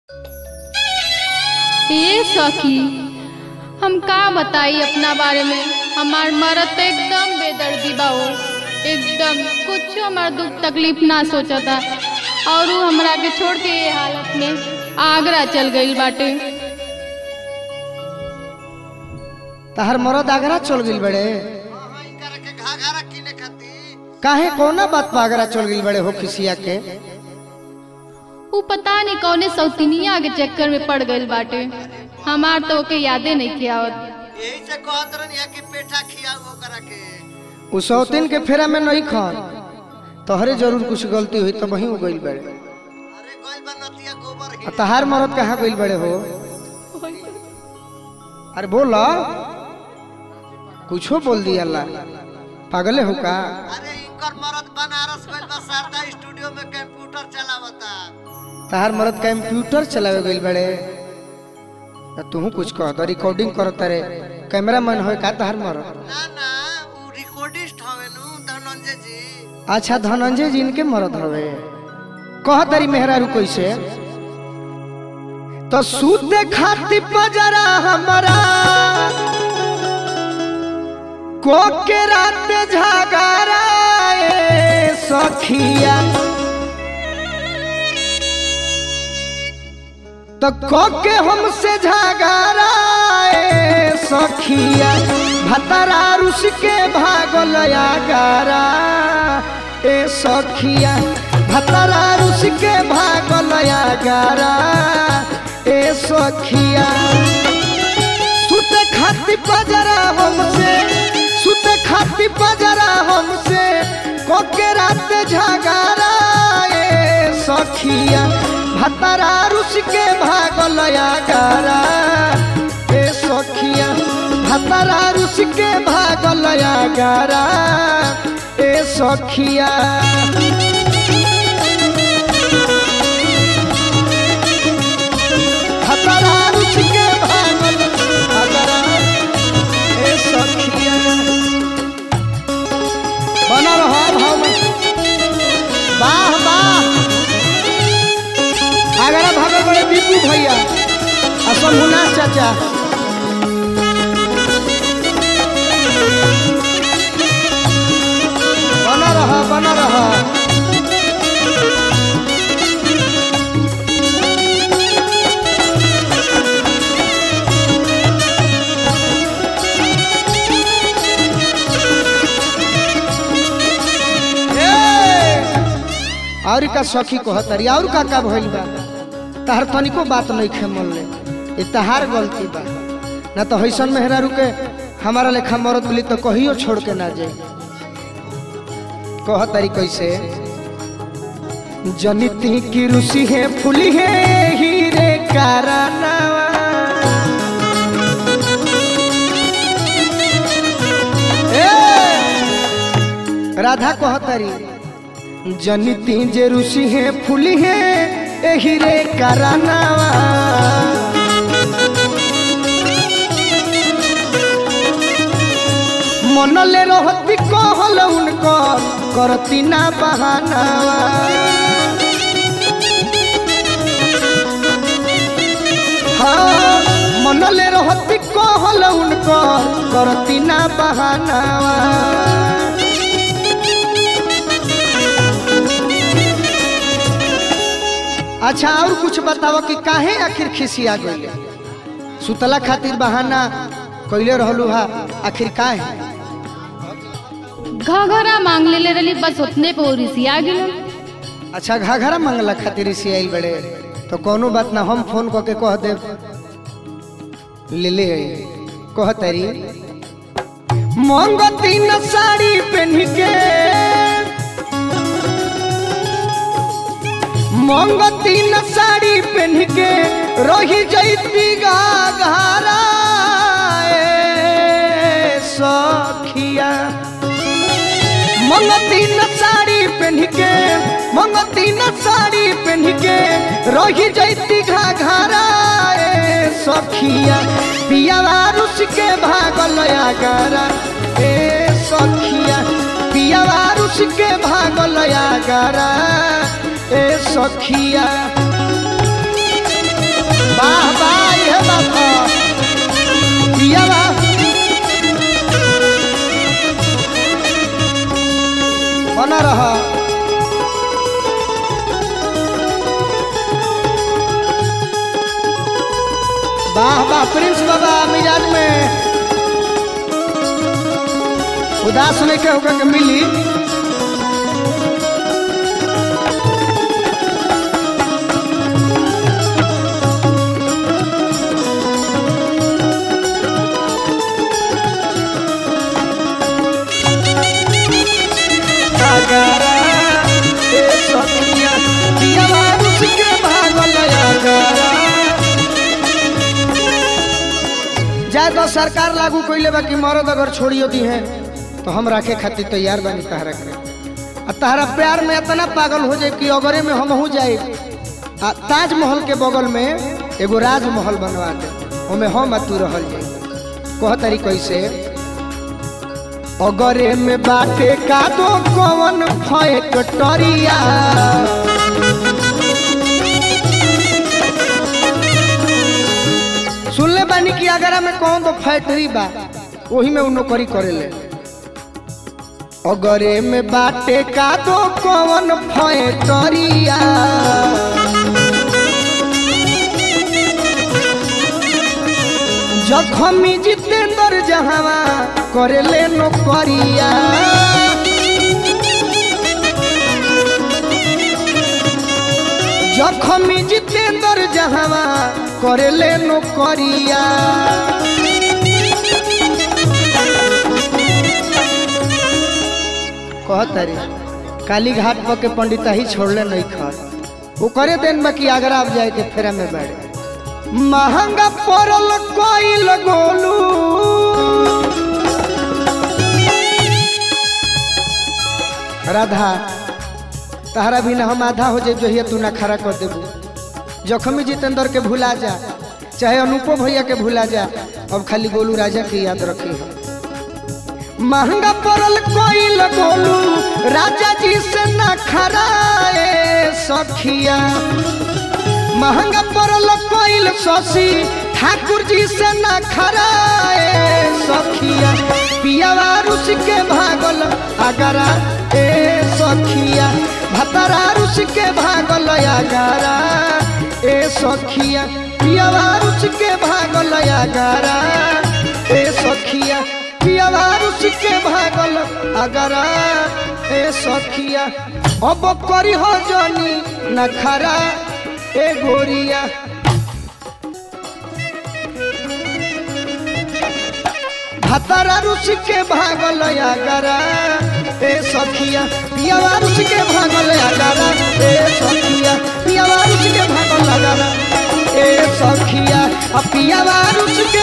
ए सखी हम का बताई अपना बारे में हमार मरद तो एकदम बेदर्दी बा हो एकदम कुछ हमार दुख तकलीफ ना सोचता और उ हमरा के छोड़ के ये हालत में आगरा चल गईल बाटे तहर मरद आगरा चल गइल बड़े करके घाघरा किने खाती काहे कौना बात पर आगरा चल गइल बड़े हो खिसिया के उ पता नहीं कौने सौतिनिया के चक्कर में पड़ गईल बाटे हमार तो ओके यादे नहीं किया यही से कहत रहनी है कि पेठा खियाओ ओकरा के उ सौतीन के फेरा में नहीं खान तोहरे जरूर कुछ गलती हुई तो वहीं गइल बड़े अरे गइल बा नतिया गोबर आ ही तहार मरद कहाँ गइल बड़े हो अरे बोला कुछो बोल दिया अल्लाह पागले हो का अरे इनकर मरद बनारस गइल बा शारदा स्टूडियो में कंप्यूटर चलावता तहार मरद कंप्यूटर चलावे गइल बड़े आ तूहू कुछ कह तो रिकॉर्डिंग करत रे कैमरा मैन हो का तहार मरद ना ना उ रिकॉर्डिस्ट हवे नु धनंजय जी अच्छा धनंजय जी इनके मरद हवे कह तारी मेहरारू कैसे तो सूते खाती पजरा हमारा को के रात झगड़ा ए सखिया तो को के हमसे झगड़ा ए सखिया भतरा रुस के भागल गारा ए सखिया भतरा रुस के भागल गारा ए सखिया सुत खाती पजरा हमसे सुत खाती पजरा हमसे कोके रात झगड़ा ए सखिया भतरा रुस के भागल गारा ए सखिया भतरा रुस के भागल गारा ए सखिया भतरा रुस के भागल गारा ए सखिया बना रहो भाव में वाह वाह आगरा भागल बड़े दीपू भैया असल हुना चाचा बना रहा बना रहा और का सखी कहतरी और का का भइल बा तहर तनिको बात नहीं खे मन ले ये तहार गलती बा ना तो हैसन मेहरा रुके हमारा लेखा मरद मिली तो कहियो छोड़ के ना जाए कहतरी कैसे जनिती की रुसी है फुली है हीरे कारनावा ए! राधा कहतरी जनिती जे रुसी है फुली है एही रे करानावा मनले रहती कहल उनकर करती ना बहानावा हाँ मनले रहती कहल उनकर करती ना बहानावा अच्छा और कुछ बताओ कि काहे आखिर खिसिया गइले सुतला खातिर बहाना कइले रहलू हा आखिर काहे घघरा मांग ले रही बस उतने पे रिसिया गेल अच्छा घाघरा मंगला खातिर इसी आइल बड़े तो कोनो बात ना हम फोन करके कह देब ले ले आई कह तारी मंगती न साड़ी पहन के मंगती न साड़ी पहन के रही जैती घाघरा ए सखिया मंगती न साड़ी पहन के मंगती न साड़ी पहन के रही जैती घाघरा ए सखिया पियावा रुस के भागल आगरा ए सखिया पियावा रुस के भागल आगरा ए सखिया वाह वाह प्रिंस बाबा मिजाज में उदास नहीं के होकर के मिली अगारा, ए सखिया, पियवा रुस के भागल अगारा। जाए तो सरकार लागू कैले बा कि मर्द अगर छोड़ियो दी है तो हम रखे खातिर तैयार बानी तहरा के आ तहरा प्यार में इतना पागल हो जाए कि अगरे में हम हो जाए आ ताजमहल के बगल में एगो राजमहल बनवा दे ओमे हम आ तू रहल जाए कह तरी कैसे अगरे में बाटे का दो कवन फैक्टरिया सुनले बानी कि अगरा में कौन तो फैक्ट्री बा वही में उ नौकरी करेले अगरे में बाटे का दो कवन फैक्टरिया जखमी जितेंद्र जहावा करेले नौकरिया जखमी जितेंद्र जहावा करेले नौकरिया कहतरी काली घाट पर के पंडिता ही छोड़ले नहीं खर वो करे देन बाकी आगरा अब जाए के फेरा में बैठ महंगा पड़ल कोइल गोलू राधा तहरा भी ना हम आधा हो जाए जो तू ना खड़ा कर देबू जखमी जितेंद्र के भुला जा चाहे अनुपो भैया के भुला जा अब खाली गोलू राजा की याद रखी है महंगा पड़ल कोइल गोलू राजा जी से ना खराए सखिया महंगा पड़ल कोइल शशि ठाकुर जी से ना खराए सखिया पियावा रुस के भागल अगरा ए सखिया भतरा रुस के भागल अगरा ए सखिया पियावा रुस के भागल अगरा ए सखिया पियावा रुस के भागल अगरा ए सखिया अब करी हो जनी नखरा ए गोरिया भतरा रुस के भागल अगरा ए सखिया पियावा रुस के भागल अगरा ए सखिया पियावा रुस के भागल अगरा ए सखिया आ पियावा रुस के